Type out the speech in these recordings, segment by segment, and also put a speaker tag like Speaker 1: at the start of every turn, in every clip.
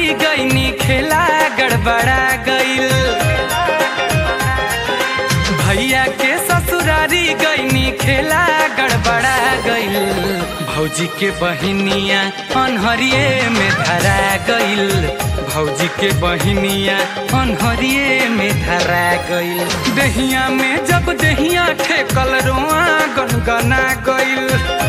Speaker 1: गईनी खेला गड़बड़ा गईल भैया के ससुरारी गईनी खेला गड़बड़ा गईल भौजी के बहिनिया अनहरिए में धरा गईल भौजी के बहिनिया अनहरिए में धरा गईल दहिया में जब दहिया ठेकल रोआ गनगना गईल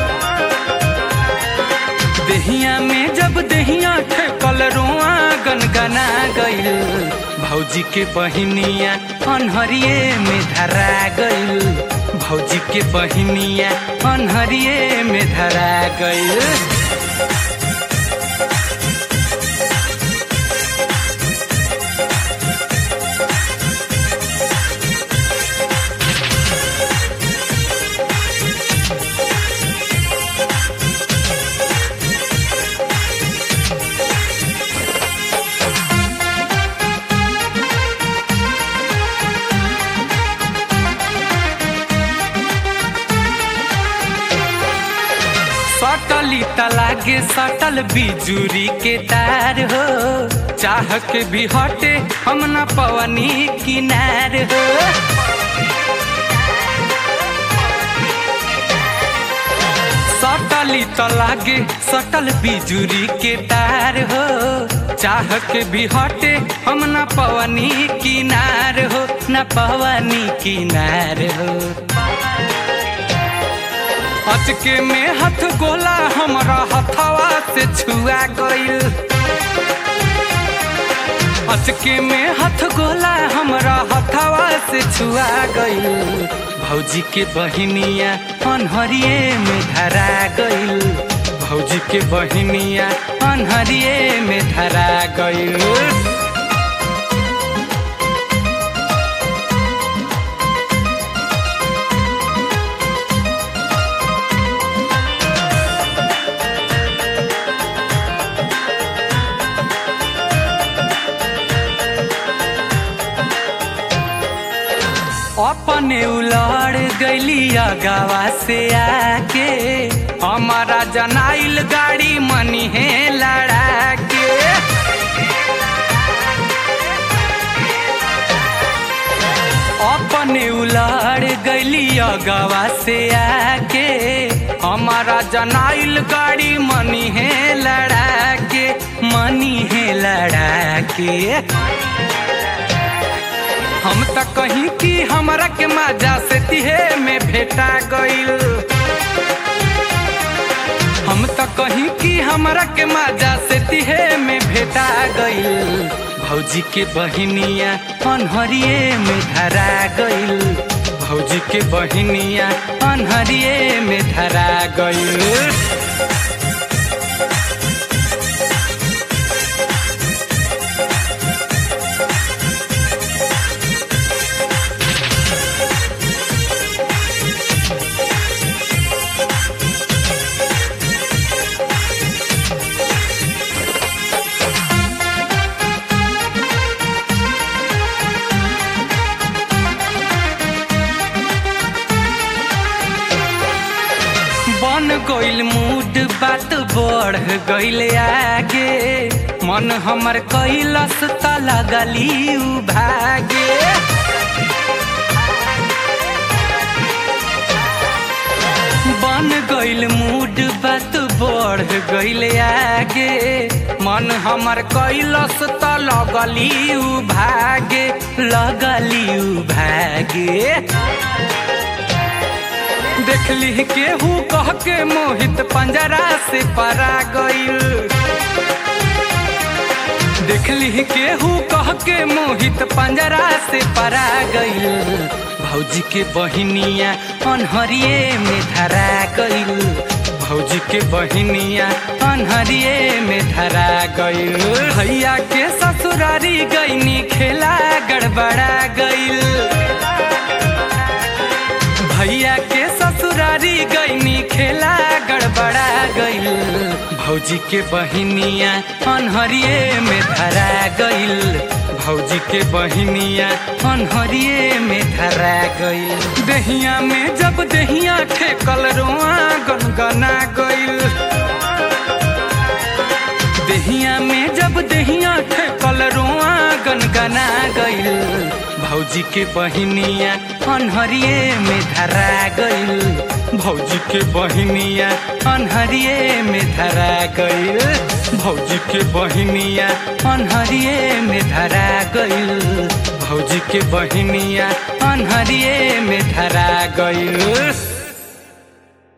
Speaker 1: दहिया में जब दहिया ठेकल रोआ गनगना गईल भौजी के बहिनिया अनहरिए में धरा गईल भौजी के बहिनिया अनहरिए में धरा गईल सटली तलागे सटल बिजुरी के तार हो चाह के भी हटे हम न पवनी किनार हो सटली तलागे सटल बिजुरी के तार हो चाह के भी हटे हम न पवनी किनार हो न पवनी किनार हो अचके में हथ गोला हमरा हथवा से छुआ गईल अचके में हथ गोला हमरा हथवा से छुआ गईल भौजी के बहिनिया अनहरिए में धरा गईल भौजी के बहिनिया अनहरिए में धरा गईल अपने उलड़ गईली गावा से आके हमारा जनाइल गाड़ी मनी है लड़ा के अपने उलड़ गईली गावा से आके हमारा जनाइल गाड़ी मनी है लड़ा के मनी है लड़ा के हम त कहीं की हमरा के मजा से तिहे में भेटा गईल हम त कहीं की हमरा के मजा से तिहे में भेटा गईल भौजी के बहिनिया अनहरिए में धरा गईल भौजी के बहिनिया अनहरिए में धरा गईल बन गईल मूड बात बढ़ गईल आगे मन हमर कैलस त लगली उ भागे बन गईल मूड बात बढ़ गईल आगे मन हमर कैलस त लगली उ भागे लगली उ भागे देखली केहू कह के मोहित पंजरा से परा गईल देखली केहू कह के मोहित पंजरा से परा गईल भौजी के बहिनिया अनहरिए में धरा गईल भौजी के बहिनिया अनहरिए में धरा गईल भैया के ससुरारी गईनी खेला गड़बड़ा गईल भैया के ससुरारी गईनी खेला गड़बड़ा गईल भौजी के बहिनिया अनहरिए में धरा गईल भौजी के बहिनिया अनहरिए में धरा गईल दहिया में जब दहिया ठेकल रोआ गनगना गईल दहिया में जब दहिया ठेकल रोआ गनगना गइल भौजी के बहिनिया अनहरिए में धरा गइल भौजी के बहिनिया अनहरिए में धरा गइल भौजी के बहिनिया अनहरिए में धरा गइल भौजी के बहिनिया अनहरिए में धरा गइल